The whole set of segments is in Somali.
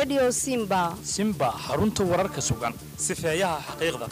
redio simba simba xarunta wararka sugan sifeeyaha xaqiiqda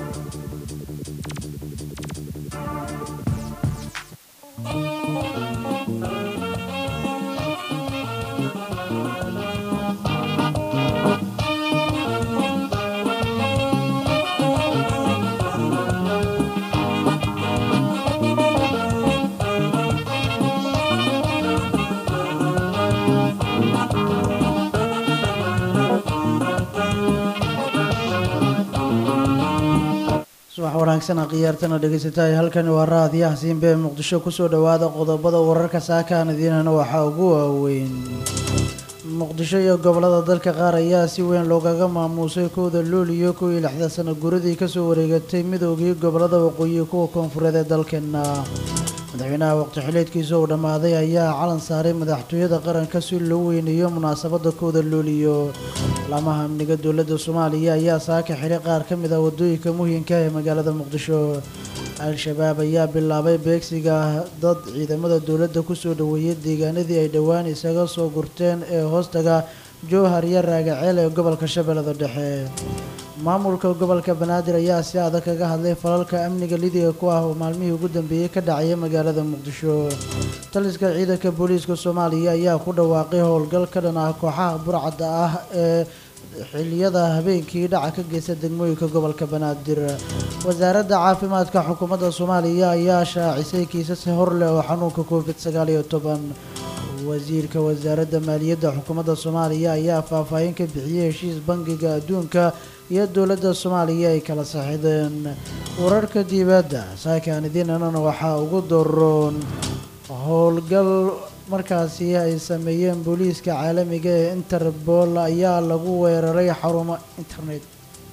subax wanaagsan khiyaartana dhegaysataay halkani waa raadiyaha siinbe ee muqdisho kusoo dhowaada qodobada wararka saakaan idiinana waxaa ugu waaweyn muqdisho iyo gobolada dalka qaar ayaa si weyn loogaga maamuusay kowda luuliyo kow iyo lixdan sano guradii kasoo wareegatay midoogii gobolada waqooyi kuwa koonfureed ee dalkeena madaxweynaha waqti xileedkiisa uu dhammaaday ayaa calan saaray madaxtooyada qaranka si loo weyneeyo munaasabada kowda luuliyo laamaha amniga dowladda soomaaliya ayaa saaka xili qaar ka mid ah wadooyinka muhiimka ee magaalada muqdisho al-shabaab ayaa bilaabay beegsiga dad ciidamada dowladda kusoo dhaweeyay deegaanadii ay dhowaan isaga soo gurteen ee hoostaga jowhar iyo raagaceel ee gobolka shabeellada dhexe maamulka gobolka banaadir ayaa si adag kaga hadlay falalka amniga lidiga ku ah oo maalmihii ugu dambeeyey ka dhacaya magaalada muqdisho taliska ciidanka booliiska soomaaliya ayaa ku dhawaaqay howlgal ka dhan ah kooxaha burcadda ah ee xiliyada habeenkii dhaca ka geysta degmooyinka gobolka banaadir wasaaradda caafimaadka xukuumadda soomaaliya ayaa shaacisay kiisas hor leh oo xanuunka covid sagaal iyo toban wasiirka wasaaradda maaliyadda xukuumadda soomaaliya ayaa faahfaahin ka bixiyey heshiis bangiga adduunka iyo dowladda soomaaliya ay kala saxideen wararka dibadda saakaan idiinanana waxaa ugu doroon howlgal markaasi ay sameeyeen booliiska caalamiga ee interpol ayaa lagu weeraray xarumo internet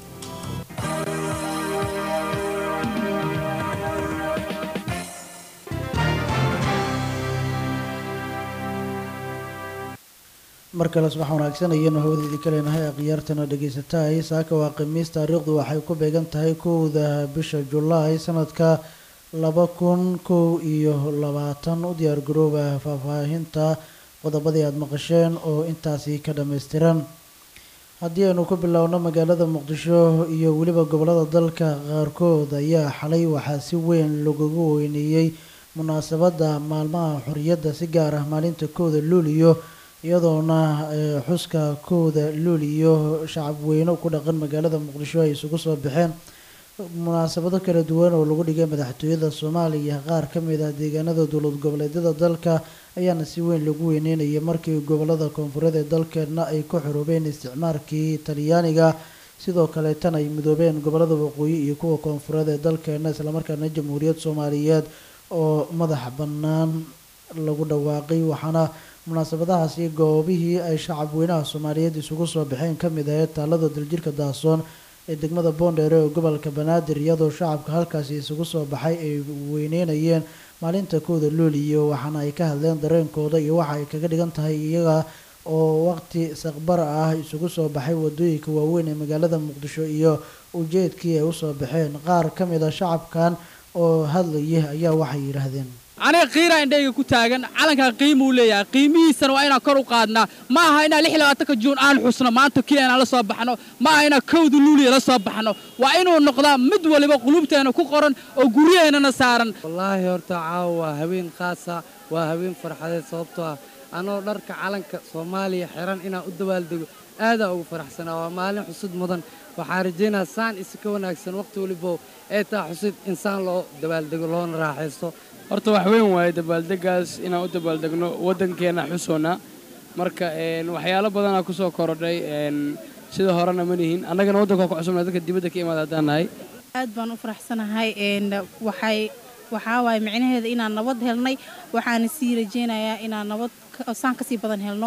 mar kale subax wanaagsan ayaynu hawdeedii ka leenahay akhyaartana dhegaysatahay saaka waa khamiis taariikhdu waxay ku beegan tahay kowda bisha julaay sanadka laba kun kow iyo labaatan u diyaar garooba faahfaahinta qodobadii aada maqasheen oo intaasi ka dhammaystiran haddii aynu ku bilowno magaalada muqdisho iyo weliba gobolada dalka qaarkood ayaa xalay waxaa si weyn lagugu weyneeyey munaasabadda maalmaha xorriyadda si gaar ah maalinta kowda luuliyo iyadoona xuska kowda luuliyo shacab weyne ku dhaqan magaalada muqdisho ay isugu soo baxeen munaasabado kala duwan oo lagu dhigay madaxtooyada soomaaliya qaar ka mid ah deegaanada dowlad goboleedyada dalka ayaana si weyn lagu weyneynayay markii gobolada koonfureed ee dalkeedna ay ku xoroobeen isticmaalkii talyaaniga sidoo kaleetana ay midoobeen gobolada waqooyi iyo kuwa koonfureed ee dalkeena islamarkaana jamhuuriyad soomaaliyeed oo madax bannaan lagu dhawaaqay waxaana munaasabadahaasi goobihii ay shacab weynaha soomaaliyeed isugu soo baxeen ka mid ahayd taalada daljirka daasoon ee degmada boondheere ee gobolka banaadir iyadoo shacabka halkaasi isugu soo baxay ay weyneynayeen maalinta kowda luuliyo waxaana ay ka hadleen dareenkooda iyo waxa ay kaga dhigan tahay iyaga oo waqti saqbar ah isugu soo baxay wadooyinka waaweyn ee magaalada muqdisho iyo ujeedkii ay usoo baxeen qaar ka mid a shacabkan oo hadlayay ayaa waxay yidhaahdeen aniga qiiraa indhayga ku taagan calankan qiimuu leeyahay qiimihiisana waa inaan kor u qaadnaa ma aha inaan lix labaatanka juun aan xusno maanta kii inaan la soo baxno ma aha inaan kowda luuliya la soo baxno waa inuu noqdaa mid waliba qulubteena ku qoran oo guryaheennana saaran wallaahi horta caawa waa habeen qaasa waa habeen farxadeed sababtoo ah anoo dharka calanka soomaaliya xiran inaan u dabaaldego aadaa ugu faraxsanaa waa maalin xusud mudan waxaan rajaynaa saan isi ka wanaagsan wakhti walibo ee taa xusid insaan loo dabaaldego loona raaxaysto horta wax weyn waaye dabaaldegaas inaan u dabaaldegno waddankeenna xusoona marka waxyaalo badanaa ku soo korodhay sida horena ma nihin annagana waddanka ku cusubna dadka dibadda ka imaada haddaan nahay aad baan u faraxsanahay waxay waxaa waaye micnaheeda inaan nabad helnay waxaana sii rajaynayaa inaan nabad saan kasii badan helno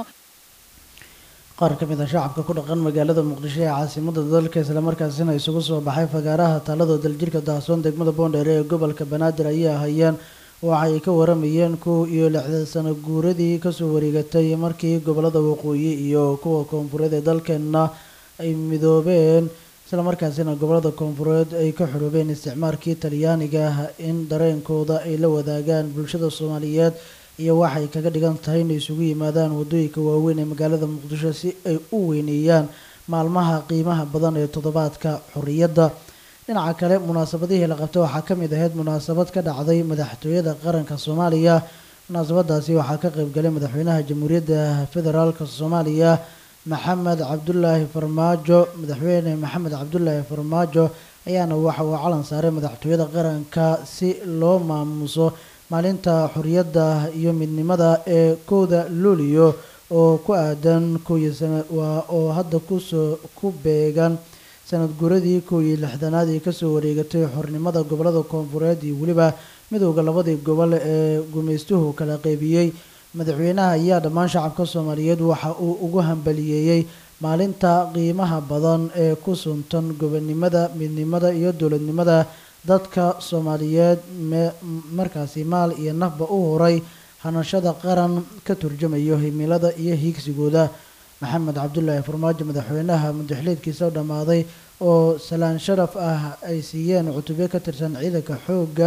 qaar ka mid a shacabka ku dhaqan magaalada muqdisho ee caasimada dalka islamarkaasina isugu soo baxay fagaaraha taalada daljirka dahsoon degmada boondheere ee gobolka banaadir ayaa hayeen waxay ka waramayeen kow iyo lixdan sano guuradii kasoo wareegatay markii gobolada waqooyi iyo kuwa koonfureed ee dalkeena ay midoobeen islamarkaasina gobolada koonfureed ay ka xoroobeen isticmaalkii talyaaniga in dareenkooda ay la wadaagaan bulshada soomaaliyeed iyo waxay kaga dhigan tahay inay isugu yimaadaan wadooyinka waaweyn ee magaalada muqdisho si ay u weyneeyaan maalmaha qiimaha badan ee toddobaadka xorriyadda dhinaca kale munaasabadihii la qabtay waxaa ka mid ahayd munaasabad ka dhacday madaxtooyada qaranka soomaaliya munaasabadaasi waxaa ka qaybgalay madaxweynaha jamhuuriyadda federaalka soomaaliya maxamed cabdulaahi farmaajo madaxweyne maxamed cabdulaahi farmaajo ayaana waxa uu calan saaray madaxtooyada qaranka si loo maamuuso maalinta xorriyadda iyo midnimada ee kowda luuliyo oo ku aadan kooiyo sana waa oo hadda kusoo ku beegan sanad guradii kow iyo lixdanaad ee kasoo wareegatay xornimada gobolada koonfureed iyo weliba midowda labadii gobol ee gumaystuhu kala qeybiyey madaxweynaha ayaa dhammaan shacabka soomaaliyeed waxa uu ugu hambaliyeeyey maalinta qiimaha badan ee ku suntan gobonimada midnimada iyo dowladnimada dadka soomaaliyeed markaasi maal iyo nafba u horay hanashada qaran ka turjumayo himilada iyo hiigsigooda maxamed cabdulaahi farmaajo madaxweynaha mudaxleedkiisa u dhammaaday oo salaan sharaf ah ay siiyeen cutubyo ka tirsan ciidanka xoogga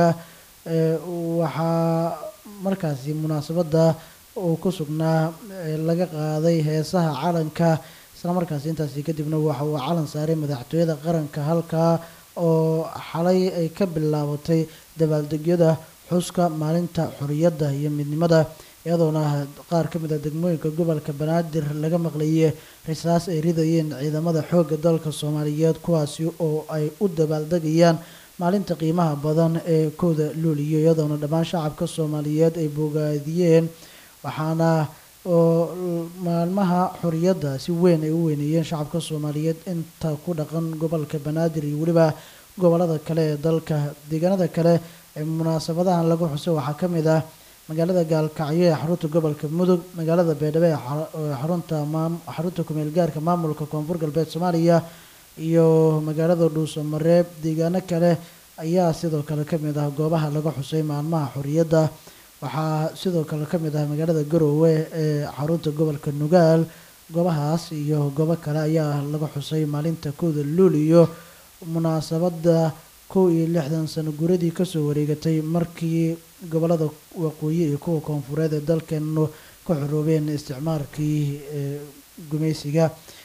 waxaa markaasi munaasabadda uu ku sugnaa laga qaaday heesaha calanka isla markaasi intaasi kadibna waxa uu calan saaray madaxtooyada qaranka halkaa oo xalay ay ka bilaabatay dabaaldegyada xuska maalinta xorriyadda iyo midnimada iyadoona qaar ka mid a degmooyinka gobolka banaadir laga maqlayay risaas ay ridayeen ciidamada xoogga dalka soomaaliyeed kuwaasi oo ay u dabaaldegayaan maalinta qiimaha badan ee kowda luuliyo iyadoona dhammaan shacabka soomaaliyeed ay bogaadiyeen waxaana oo maalmaha xorriyadda si weyn ay u weyneeyeen shacabka soomaaliyeed inta ku dhaqan gobolka banaadir iyo weliba gobolada kale ee dalka deegaanada kale ee munaasabadahan lagu xusay waxaa ka mid ah magaalada gaalkacyo ee xarunta gobolka mudug magaalada beedhabo ee xarunta xarunta kumeel gaarka maamulka koonfur galbeed soomaaliya iyo magaalada dhuuso mareeb deegaano kale ayaa sidoo kale ka mid ah goobaha laga xusay maalmaha xorriyadda waxaa sidoo kale ka mid ah magaalada garoowe ee xarunta gobolka nugaal goobahaas iyo goobo kale ayaa laga xusay maalinta kowda luuliyo munaasabadda kow iyo lixdan sano guradii kasoo wareegatay markii gobolada waqooyi iyo kuwa koonfureed ee dalkeenu ka xoroobeen isticmaalkii gumaysiga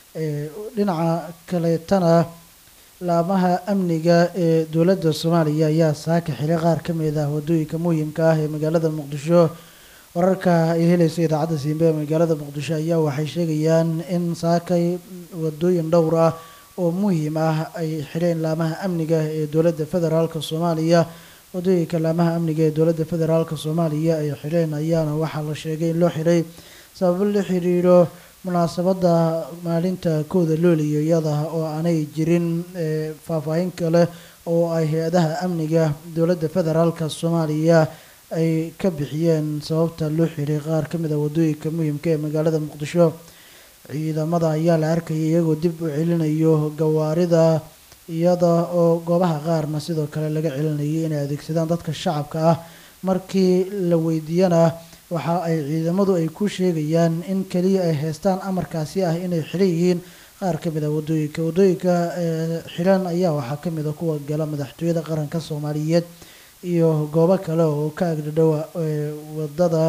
dhinaca kaleetana laamaha amniga ee dowladda soomaaliya ayaa saaka xilay qaar ka mid ah wadooyinka muhiimka ah ee magaalada muqdisho wararka ay helaysa idaacadda siimbe ee magaalada muqdisho ayaa waxay sheegayaan in saakay wadooyin dhowr ah oo muhiim ah ay xidheen laamaha amniga ee dowladda federaalka soomaaliya wadooyinka laamaha amniga ee dowladda federaalka soomaaliya ay xidheen ayaana waxaa la sheegay in loo xidhay sababo la xiriiro munaasabadda maalinta kooda looliyo iyada oo aanay jirin faahfaahin kale oo ay hay-adaha amniga dowladda federaalka soomaaliya ay ka bixiyeen sababta loo xiray qaar ka mid a wadooyinka muhiimka ee magaalada muqdisho ciidamada ayaa la arkayay iyagoo dib u celinayo gawaarida iyada oo goobaha qaarna sidoo kale laga celinayay inay adeegsadaan dadka shacabka ah markii la weydiiyana waxa ay ciidamadu ay ku sheegayaan in keliya ay haystaan amarkaasi ah inay xiran yihiin qaar ka mid a wadooyinka wadooyinka xiran ayaa waxaa ka mid a kuwa gala madaxtooyada qaranka soomaaliyeed iyo goobo kale oo ka agdhadhowa wadada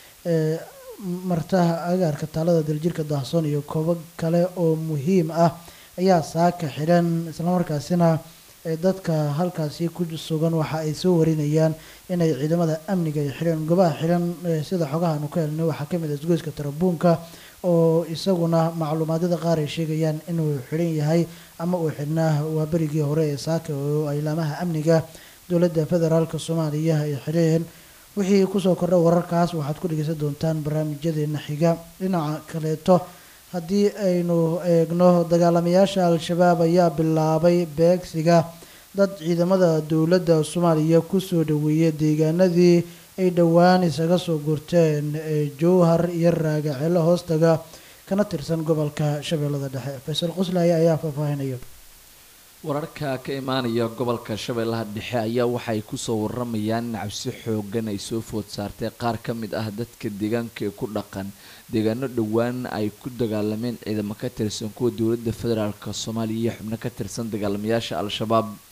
martaha agaarka taalada daljirka daahsoon iyo koobo kale oo muhiim ah ayaa saaka xiran islamarkaasina dadka halkaasi ku sugan waxa ay soo warinayaan inay ciidamada amniga ay xidheen goobaha xiran sida xogahaanu ka helnay waxaa ka mid ah isgoyska tarabuunka oo isaguna macluumaadyada qaar ay sheegayaan inuu xidhan yahay ama uu xidhnaa waa berigii hore ee saaka oo ay laamaha amniga dowladda federaalka soomaaliya ay xidheen wixii kusoo kordha wararkaas waxaad ku dhegeysan doontaan barnaamijyadeena xiga dhinaca kaleeto haddii aynu eegno dagaalamayaasha al-shabaab ayaa bilaabay beegsiga dad ciidamada dowladda soomaaliya kusoo dhaweeyay deegaanadii ay dhowaan isaga soo gurteen jowhar iyo raagacelo hoostaga kana tirsan gobolka shabeellada dhexe faysal quslaya ayaa faahfaahinaya wararka ka imaanaya gobolka shabeellaha dhexe ayaa waxay kusoo waramayaan in cabsi xoogan ay soo food saartay qaar ka mid ah dadka deegaanka ee ku dhaqan deegaano dhowaan ay ku dagaalameen ciidamo ka tirsan kuwa dowladda federaalk soomaaliya iyo xubno ka tirsan dagaalamayaasha al-shabaab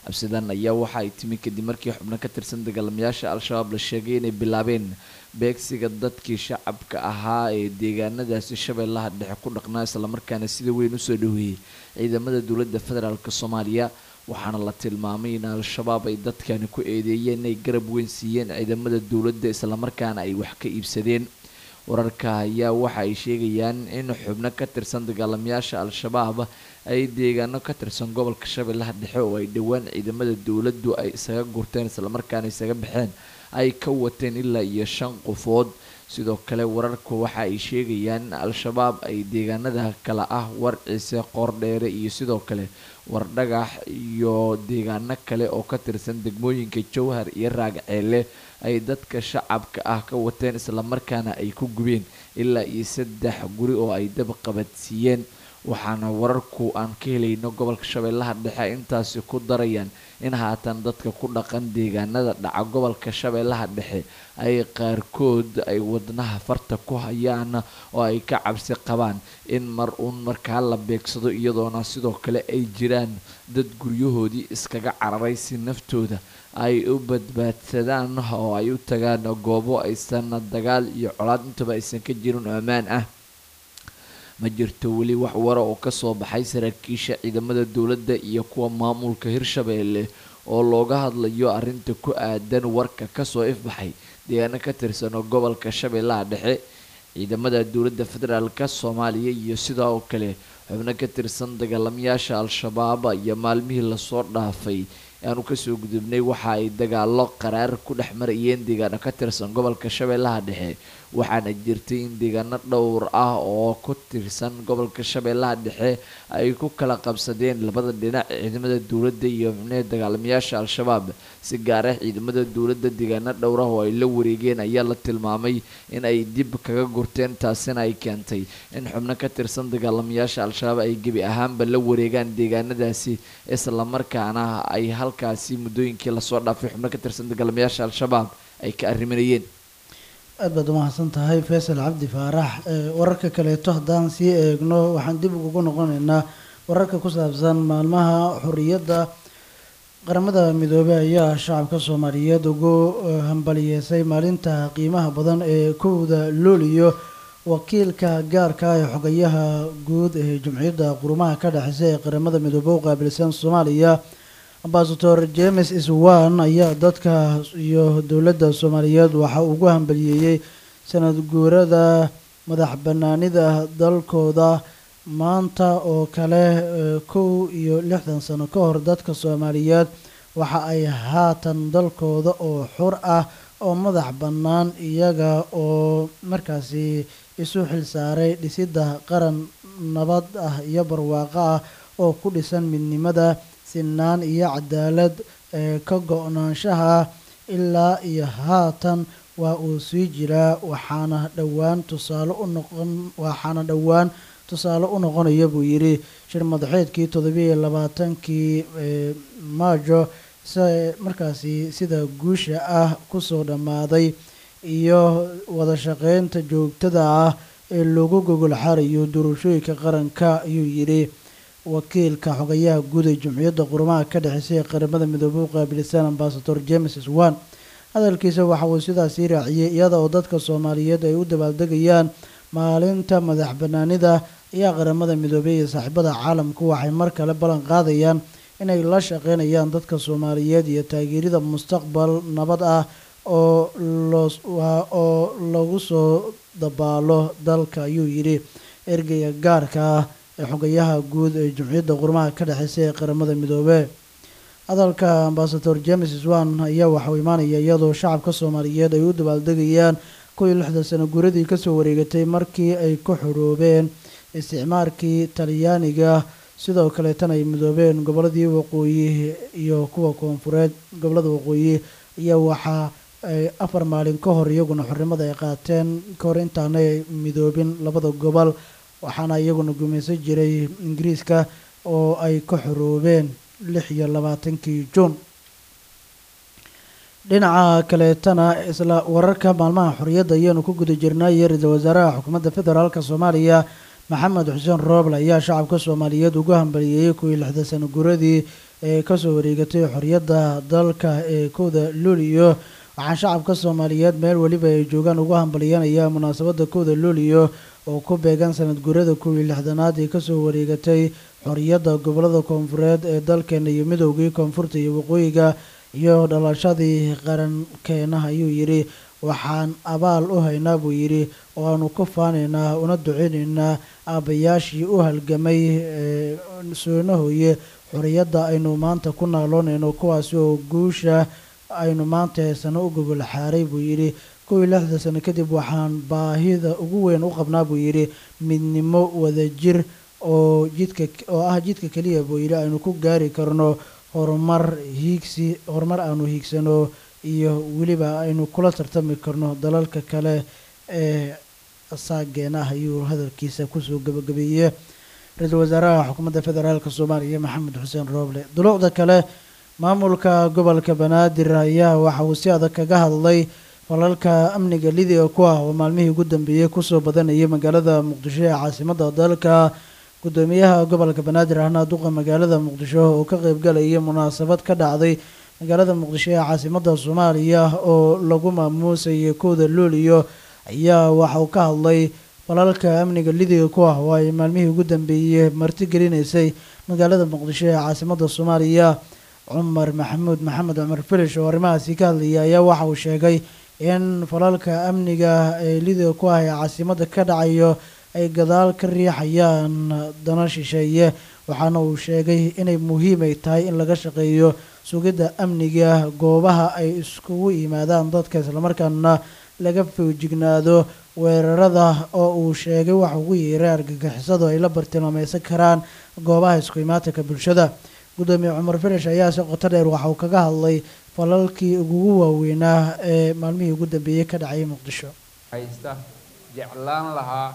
cabsidan ayaa waxa ay timi kadib markii xubno ka tirsan dagaalamayaasha al-shabaab la sheegay inay bilaabeen beegsiga dadkii shacabka ahaa ee deegaanadaasi shabeellaha dhexe ku dhaqnaa islamarkaana sida weyn usoo dhaweeyey ciidamada dowladda federaalk soomaaliya waxaana la tilmaamay in al-shabaab ay dadkani ku eedeeyeen inay garab weyn siiyeen ciidamada dowladda islamarkaana ay wax ka iibsadeen wararka ayaa waxa ay sheegayaan in xubno ka tirsan dagaalamayaasha al-shabaab ay deegaano ka tirsan gobolka shabeellaha dhexe oo ay dhowaan ciidamada dowladdu ay isaga gurteen islamarkaana isaga baxeen ay ka wateen ilaa iyo shan qofood sidoo kale wararku waxa ay sheegayaan in al-shabaab ay deegaanada kale ah warciise qoordheere iyo sidoo kale wardhagax iyo deegaano kale oo ka tirsan degmooyinka jowhar iyo raagceele ay dadka shacabka ah ka wateen islamarkaana ay ku gubeen ilaa iyo saddex guri oo ay dab qabadsiiyeen waxaana wararku aan ka helayno gobolka shabeellaha dhexe intaasi ku darayaan in haatan dadka ku dhaqan deegaanada dhaca gobolka shabeellaha dhexe ay qaarkood ay wadnaha farta ku hayaan oo ay ka cabsi qabaan in mar uun markaa la beegsado iyadoona sidoo kale ay jiraan dad guryahoodii iskaga cararay si naftooda ay u badbaadsadaan oo ay u tagaan goobo aysan dagaal iyo colaad intaba aysan ka jirin oo ammaan ah ma jirto weli wax wara oo kasoo baxay saraakiisha ciidamada dowladda iyo kuwa maamulka hirshabeelle oo looga hadlayo arrinta ku aadan warka kasoo ifbaxay deegaano ka tirsan oo gobolka shabeellaha dhexe ciidamada dowladda federaalka soomaaliya iyo sidoo kale xubno ka tirsan dagaalamayaasha al-shabaab iyo maalmihii lasoo dhaafay aanu kasoo gudubnay waxa ay dagaalo qaraar ku dhex marayeen deegaano ka tirsan gobolka shabeellaha dhexe waxaana jirtay in deegaano dhowr ah oo ku tirsan gobolka shabeellaha dhexe ay ku kala qabsadeen labada dhinac ciidamada dowladda iyo xubnaha dagaalamayaasha al-shabaab si gaar ah ciidamada dowladda deegaano dhowr ah oo ay la wareegeen ayaa la tilmaamay in ay dib kaga gurteen taasina ay keentay in xubno ka tirsan dagaalamayaasha al-shabaab ay gebi ahaanba la wareegaan deegaanadaasi islamarkaana ay halkaasi muddooyinkii lasoo dhaafay xubno ka tirsan dagaalamayaasha al-shabaab ay ka arriminayeen aad baad umahadsan tahay faysal cabdi faarax wararka kaleeto haddaan sii eegno waxaan dib ugu noqonaynaa wararka ku saabsan maalmaha xorriyadda qaramada midoobey ayaa shacabka soomaaliyeed ugu hambaliyeysay maalinta qiimaha badan ee kowda looliyo wakiilka gaarka ee xogayaha guud ee jumciyadda qurumaha ka dhexeysa ee qaramada midoobe u qaabilsan soomaaliya ambasador james iswan ayaa dadka iyo dowladda soomaaliyeed waxa ugu hambaliyeeyey sanad guurada madax banaanida dalkooda maanta oo kale kow iyo lixdan sano ka hor dadka soomaaliyeed waxa ay haatan dalkooda oo xur ah oo madax bannaan iyaga oo markaasi isu xilsaaray dhisidda qaran nabad ah iyo barwaaqo ah oo ku dhisan midnimada sinaan iyo cadaalad ee ka go-naanshaha ilaa iyo haatan waa uu sii jiraa waxaana dhowaan tusaale u noqon waxaana dhowaan tusaale u noqonaya buu yidhi shir madaxeedkii toddobiiyo labaatankii maajo markaasi sida guusha ah kusoo dhammaaday iyo wada shaqeynta joogtada ah ee lagu gogol xarayo doorashooyinka qaranka ayuu yidhi wakiilka xogayaha guud ee jumciyadda qurumaha ka dhexeysa ee qaramada midoobey u qaabilsan ambasador james swan hadalkiisa waxa uu sidaasii raaciyey iyada oo dadka soomaaliyeed ay u dabaaldegayaan maalinta madax banaanida ayaa qaramada midoobey iyo saaxiibada caalamku waxay mar kale ballan qaadayaan inay la shaqeynayaan dadka soomaaliyeed iyo taageerida mustaqbal nabad ah oo oo lagu soo dabaalo dalka ayuu yidhi ergeyga gaarka ah ee xogayaha guud ee jumciyadda qurmaha ka dhexeysa ee qaramada midoobe hadalka ambasador james swan ayaa waxauu imaanaya iyadoo shacabka soomaaliyeed ay u dabaaldegayaan kow iyo lixdan sano guuradii kasoo wareegatay markii ay ku xoroobeen isticmaarkii talyaaniga sidoo kaleetana ay midoobeen goboladii waqooyi iyo kuwa koonfureed gobolada waqooyi ayaa waxaa ay afar maalin ka hor iyaguna xornimada ay qaateen ka hor intaanay midoobin labada gobol waxaana iyaguna gumaysan jiray ingiriiska oo ay ka xoroobeen lix iyo labaatankii juun dhinaca kaleetana isla wararka maalmaha xorriyadda ayaanu ku guda jirnay iyo ra-iisul wasaaraha xukuumadda federaalk soomaaliya maxamed xuseen rooble ayaa shacabka soomaaliyeed ugu hambaliyeeyey kuwii lixda sano guradii ee kasoo wareegatay xorriyadda dalka ee kowda luuliyo waxaan shacabka soomaaliyeed meel weliba ay joogaan ugu hambalyanaya munaasabadda kowda luuliyo oo ku beegan sanad guurada kuwii lixdanaad ee kasoo wareegatay xorriyadda gobolada koonfureed ee dalkeena iyo midoogii koonfurta iyo waqooyiga iyo dhalashadii qarankeena ayuu yidhi waxaan abaal u haynaa buu yidhi oo aanu ku faanaynaa una duceynaynaa aabbayaashii u halgamay ee soonahooye xorriyadda aynu maanta ku naaloonayno kuwaasi oo guusha aynu maanta heesano u gogol xaaray buu yidhi kuwii lixda sano kadib waxaan baahida ugu weyn u qabnaa buu yidhi midnimo wadajir oo jidka oo ah jidka keliya buu yidhi aynu ku gaari karno horumar hiigsi horumar aanu hiigsano iyo weliba aynu kula tartami karno dalalka kale ee saageen ah ayuu hadalkiisa kusoo gabagabeeyey ra-iisul wasaaraha xukuumadda federaalk soomaaliya maxamed xuseen rooble duluucda kale maamulka gobolka banaadir ayaa waxa uu si adag kaga hadlay falalka amniga lidiga ku ah oo maalmihii ugu dambeeyey kusoo badanayay magaalada muqdisho ee caasimadda dalka gudoomiyaha gobolka banaadir ahna duqa magaalada muqdisho oo ka qeybgalayay munaasabad ka dhacday magaalada muqdisho ee caasimadda soomaaliya oo lagu maamuusayay kowda luuliyo ayaa waxa uu ka hadlay falalka amniga lidiga ku ah oo ay maalmihii ugu dambeeyey martigelinaysay magaalada muqdisho ee caasimadda soomaaliya cumar maxamuud maxamed cumar filish oo arrimahaasi ka hadlayay ayaa waxa uu sheegay in falalka amniga ee lidiga ku ah ee caasimadda ka dhacayo ay gadaal ka riixayaan dana shisheeye waxaana uu sheegay inay muhiim ay tahay in laga shaqeeyo sugidda amniga goobaha ay iskugu yimaadaan dadka islamarkaana laga foojignaado weerarada oo uu sheegay waxa ugu yeeray argagixisadu ay la bartilmaameysan karaan goobaha isku imaatanka bulshada gudoomiye cumar filish ayaa si qoto dheer waxa uu kaga hadlay falalkii ugu waaweynaa ee maalmihii ugu dambeeyey ka dhacayay muqdisho haysta jeclaan lahaa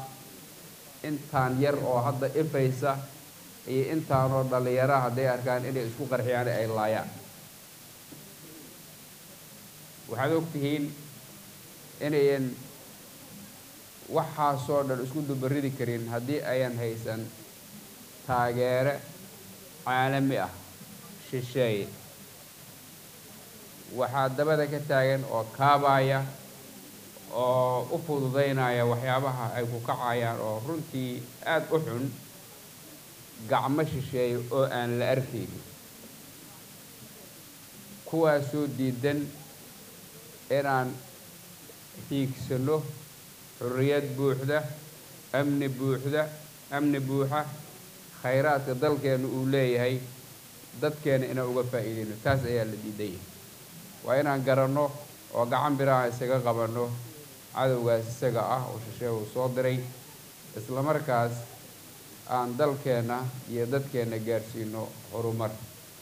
intaan yar oo hadda ifaysa iyo intaanoo dhallinyara hadday arkaan inay isku qarxiyaan ay laayaan waxaad og tihiin inayan waxaasoo dhan isku dubaridi karin haddii ayan haysan taageere caalami ah shisheeye waxaa dabada ka taagan oo kaabaya oo u fududaynaya waxyaabaha ay ku kacayaan oo runtii aada u xun gacmo shisheeye oo aan la arkaynin kuwaasoo diidan inaan hiigsano xorriyad buuxda amni buuxda amni buuxa khayraadka dalkeena uu leeyahay dadkeena inaan uga faa'iidayno taas ayaa la diidan yahay waa inaan garanno oo gacan biraha isaga qabanno cadowgaas isaga ah oo shisheeye uu soo diray isla markaas aan dalkeenna iyo dadkeenna gaadhsiino horumar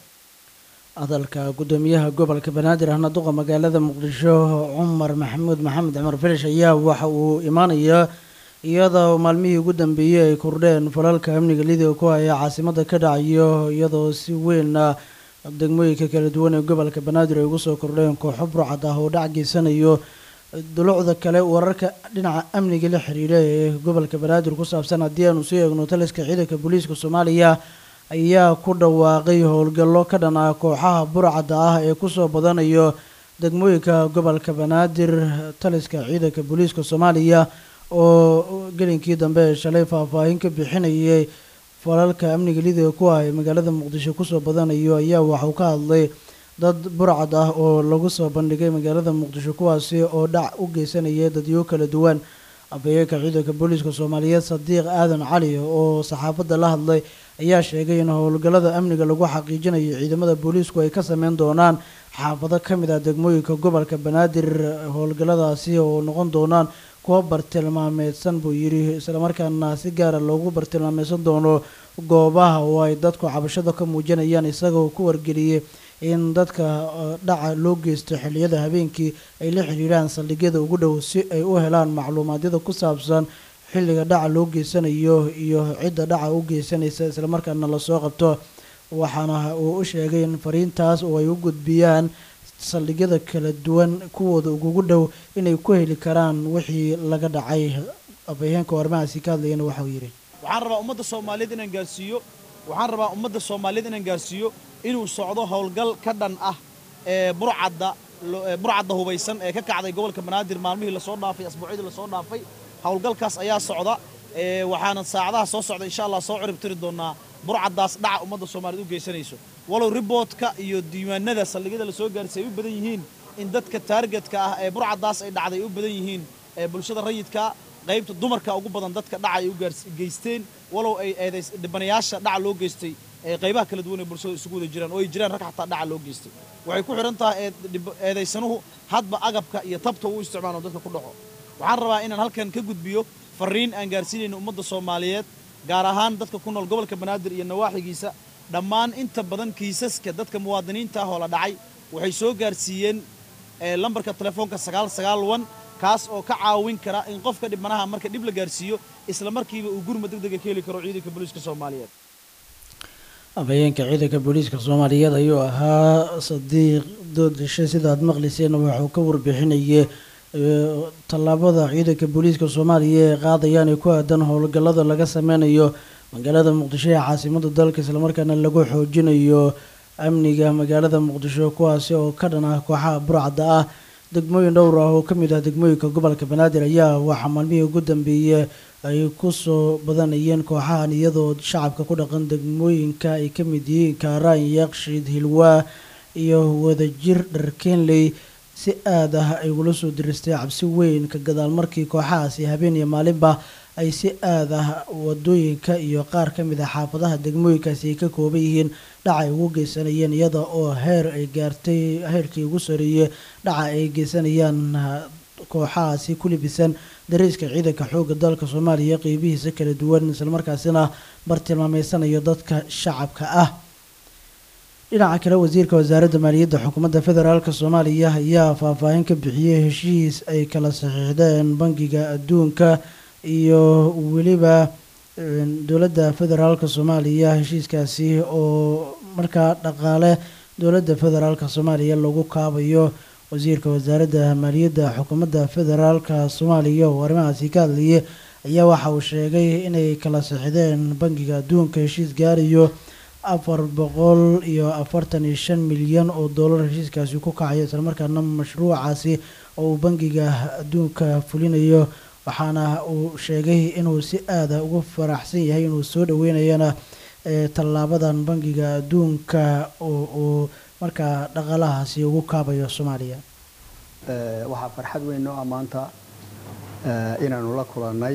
hadalka gudoomiyaha gobolka banaadir ahna duqa magaalada muqdisho cumar maxamuud maxamed cumar filish ayaa waxa uu imaanayaa iyadoo maalmihii ugu dambeeyey ay kordheen falalka amniga lidiga ku haya caasimada ka dhacayo iyadoo si weynna degmooyinka kala duwan ee gobolka banaadir ay ugu soo kordheen kooxo burcad ah oo dhac geysanayo dulucda kale wararka dhinaca amniga la xiriira ee gobolka banaadir ku saabsan haddii aanu sii eegno taliska ciidanka booliiska soomaaliya ayaa ku dhawaaqay howlgallo ka dhan ah kooxaha burcadda ah ee kusoo badanayo degmooyinka gobolka banaadir taliska ciidanka booliiska soomaaliya oo gelinkii dambe ee shalay faahfaahin ka bixinayay falalka amniga lidiga ku ah ee magaalada muqdisho kusoo badanayo ayaa waxauu ka hadlay dad burcad ah oo lagu soo bandhigay magaalada muqdisho kuwaasi oo dhac u geysanaya dadyo kala duwan afhayeenka ciidanka booliiska soomaaliyeed sadiiq aadan cali oo saxaafadda la hadlay ayaa sheegay in howlgallada amniga lagu xaqiijinayo ciidamada booliisku ay ka sameyn doonaan xaafado ka mid ah degmooyinka gobolka banaadir howlgalladaasi oo noqon doonaan kuwa bartilmaameedsan buu yidhi islamarkaana si gaara loogu bartilmaameysan doono goobaha oo ay dadku cabashada ka muujinayaan isagoo ku wargeliyey in dadka dhaca loo geysto xilliyada habeenkii ay la xiriiraan saldhigyada ugu dhow si ay u helaan macluumaadyada ku saabsan xilliga dhaca loo geysanayo iyo cidda dhaca u geysanaysa islamarkaana lasoo qabto waxaana uu u sheegay in fariintaas oo ay u gudbiyaan saldhigyada kala duwan kuwooda ugugu dhow inay ku heli karaan wixii laga dhacay afhayeenka arrimahaasi ka hadlayana waxauu yidhi waxaan rabaa ummadda soomaaliyeed inaan gaarsiiyo waxaan rabaa ummadda soomaaliyeed inaan gaarsiiyo inuu socdo howlgal ka dhan ah ee burcadda burcadda hubaysan ee ka kacday gobolka banaadir maalmihii lasoo dhaafay asbuucyadii lasoo dhaafay howlgalkaas ayaa socda waxaana saacadaha soo socda insha allah soo ciribtiri doonaa burcaddaas dhaca ummadda soomaaliyeed u geysanayso walow riboodka iyo diiwaanada saldhigyada lasoo gaarsiy ay u badan yihiin in dadka taargetka ah ee burcaddaas ay dhacday ay u badan yihiin ee bulshada rayidka qaybta dumarka ugu badan dadka dhaca ay u geysteen walow ay eedays dhibanayaasha dhaca loo geystay ee qaybaha kala duwan ee bulshada isugu wada jiraan oo ay jiraan rag xataa dhaca loo geystay waxay ku xidhan tahay eedaysanuhu hadba agabka iyo tabta uu isticmaalo dadka ku dhaco waxaan rabaa inaan halkan ka gudbiyo fariin aan gaarsiinayno ummadda soomaaliyeed gaar ahaan dadka ku nool gobolka banaadir iyo nawaaxigiisa dhammaan inta badan kiisaska dadka muwaadiniinta ah oo la dhacay waxay soo gaarsiiyeen lambarka telefoonka sagaal sagaal wan kaas oo ka caawin kara in qofka dhibanaha marka dhib la gaarsiiyo isla markiiba uu gurma deg dega ka heli karo ciidanka booliiska soomaaliyeed afhayeenka ciidanka booliiska soomaaliyeed ayuu ahaa sadiiq doodashe sida aad maqlayseen waxuu ka warbixinayay tallaabada ciidanka booliiska soomaaliya ee qaadayaan ee ku aadan howlgallada laga sameynayo magaalada muqdisho ee caasimada dalka islamarkaana lagu xoojinayo amniga magaalada muqdisho kuwaasi oo ka dhan ah kooxaha burcadda ah degmooyin dhowr ah oo ka mid ah degmooyinka gobolka banaadir ayaa waxaa maalmihii ugu dambeeyey ay kusoo badanayeen kooxahan iyadoo shacabka ku dhaqan degmooyinka ay ka mid yihiin kaaraan yaaqshiid hilwaa iyo wadajir dharkeenley si aad ah ay ugula soo diristay cabsi weyn ka gadaal markii kooxahaasi habeen iyo maalinba ay si aad ah wadooyinka iyo qaar ka mid ah xaafadaha degmooyinkaasi ay ka kooban yihiin dhaca ay ugu geysanayeen iyada oo heer ay gaartay heerkii ugu soreeyey dhaca ay geysanayaan kooxahaasi ku libisan dariiska ciidanka xoogga dalka soomaaliya qeybihiisa kala duwan islamarkaasina bartilmaameysanayo dadka shacabka ah dhinaca kale wasiirka wasaaradda maaliyadda xukuumadda federaalk soomaaliya ayaa faahfaahin ka bixiyey heshiis ay kala saxiixdeen bangiga adduunka iyo weliba dowladda federaalk soomaaliya heshiiskaasi oo markaa dhaqaale dowladda federaalk soomaaliya lagu kaabayo wasiirka wasaaradda maaliyadda xukuumadda federaalk soomaaliya oo arrimahaasi ka hadlayay ayaa waxa uu sheegay inay kala saxiixdeen bangiga adduunka heshiis gaarayo afar boqol iyo afartan iyo shan milyan oo dollar heshiiskaasi ku kacayo islamarkaana mashruucaasi oo uu bangiga adduunka fulinayo waxaana uu sheegay inuu si aada ugu faraxsan yahay inuu soo dhaweynayana tallaabadan bangiga adduunka oo uu markaa dhaqaalahaasi ugu kaabayo soomaaliya waxaa farxad weyn noo ah maanta inaanu la kulannay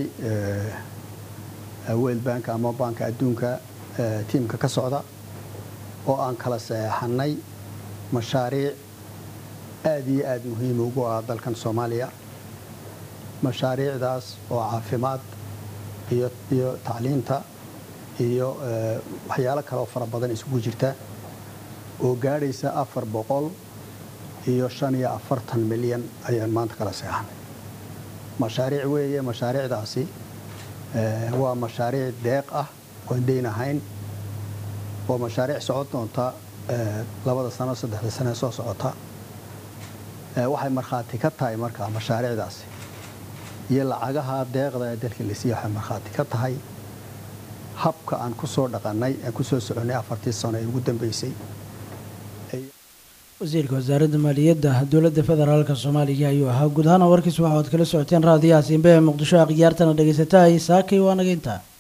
world bank ama banka adduunka tiimka ka socda oo aan kala saxeexannay mashaariic aad iyo aad muhiim ugu ah dalkan soomaaliya mashaariicdaas oo caafimaad iyo iyo tacliinta iyo waxyaalo kaleoo fara badan isugu jirta oo gaadhaysa afar boqol iyo shan iyo afartan milyan ayaan maanta kala seexanay mashaariic weeye mashaariicdaasi waa mashaariic deeq ah oon dayn ahayn oo mashaariic socon doonta labada sano saddexda sane soo socota waxay markhaati ka tahay markaa mashaariicdaasi iyo lacagaha deeqda ee dalka la siiya waxay markhaati ka tahay habka aan ku soo dhaqannay aan ku soo soconnay afartii sano ee ugu dambaysay wasiirka wasaaradda maaliyadda dowladda federaalk soomaaliya ayuu ahaa guud ahaan warkiis waxa aad kala socoteen raadiyaha siinbe ee muqdisho akhyaartana dhegaysataa saakay waa naga intaa